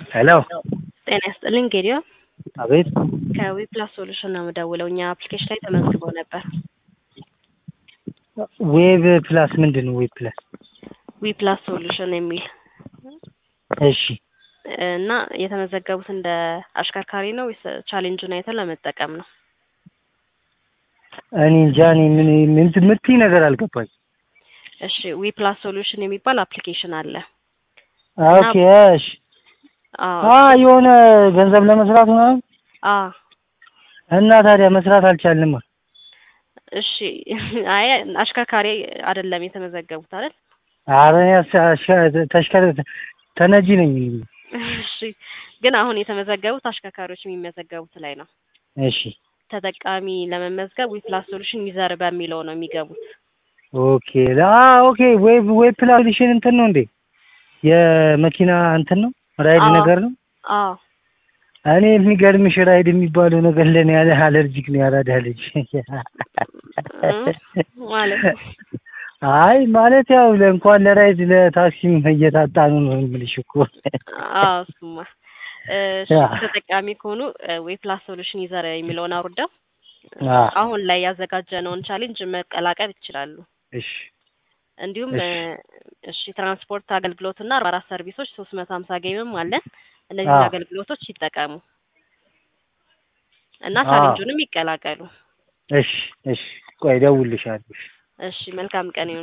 ሄሎ ጤና ይስጥልኝ ጌዲዮ አቤት ከዊፕላስ ሶሉሽን ነው የምደውለው። እኛ አፕሊኬሽን ላይ ተመዝግቦ ነበር። ዌብ ፕላስ ምንድን ነው ዌብ ፕላስ ዊፕላስ ሶሉሽን የሚል እሺ እና የተመዘገቡት እንደ አሽከርካሪ ነው ወይስ ቻሌንጁን አይተን ለመጠቀም ነው? እኔ እንጃ እኔ ምን ምን የምትይ ነገር አልገባኝ እሺ ዊፕላስ ሶሉሽን የሚባል አፕሊኬሽን አለ። ኦኬ እሺ አዎ አ የሆነ ገንዘብ ለመስራት ምናምን አዎ እና ታዲያ መስራት አልቻልንም እሺ አይ አሽከርካሪ አይደለም የተመዘገቡት አይደል? ኧረ እኔ አስ- አሽ- ተሽከር ተነጂ ነኝ እሺ ግን አሁን የተመዘገቡት አሽከርካሪዎች የሚመዘገቡት ላይ ነው። እሺ ተጠቃሚ ለመመዝገብ ዊፕላስ ሶሉሽን ዩዘር በሚለው ነው የሚገቡት። ኦኬ አ ኦኬ ዌብ ዌብ ፕላስ እንትን ነው እንዴ የመኪና እንትን ነው ራይድ አዎ። ነገር ነው አዎ እኔ የሚገርምሽ ራይድ የሚባለው ነገር ለኔ ያለ አለርጂክ ነው ያራዳ ልጅ ማለት አይ ማለት ያው እንኳን ለራይድ ለታክሲም እየታጣ ነው ነው የምልሽ እኮ አዎ እሱማ እሺ ያ። ተጠቃሚ ከሆኑ ዌፕላስ ሶሉሽን ዩዘር የሚለውን አውርደው አ አሁን ላይ ያዘጋጀነውን ቻሌንጅ መቀላቀል ይችላሉ። እሺ እንዲሁም እሺ። እሺ ትራንስፖርት አገልግሎት እና አርባ አራት ሰርቪሶች ሶስት መቶ ሀምሳ ጌምም አለን። እነዚህን አዎ። አገልግሎቶች ይጠቀሙ እና አዎ። ቻሌንጁንም ይቀላቀሉ። እሺ እሺ ቆይ እደውልልሻለሁ እሺ መልካም ቀን ይሁን።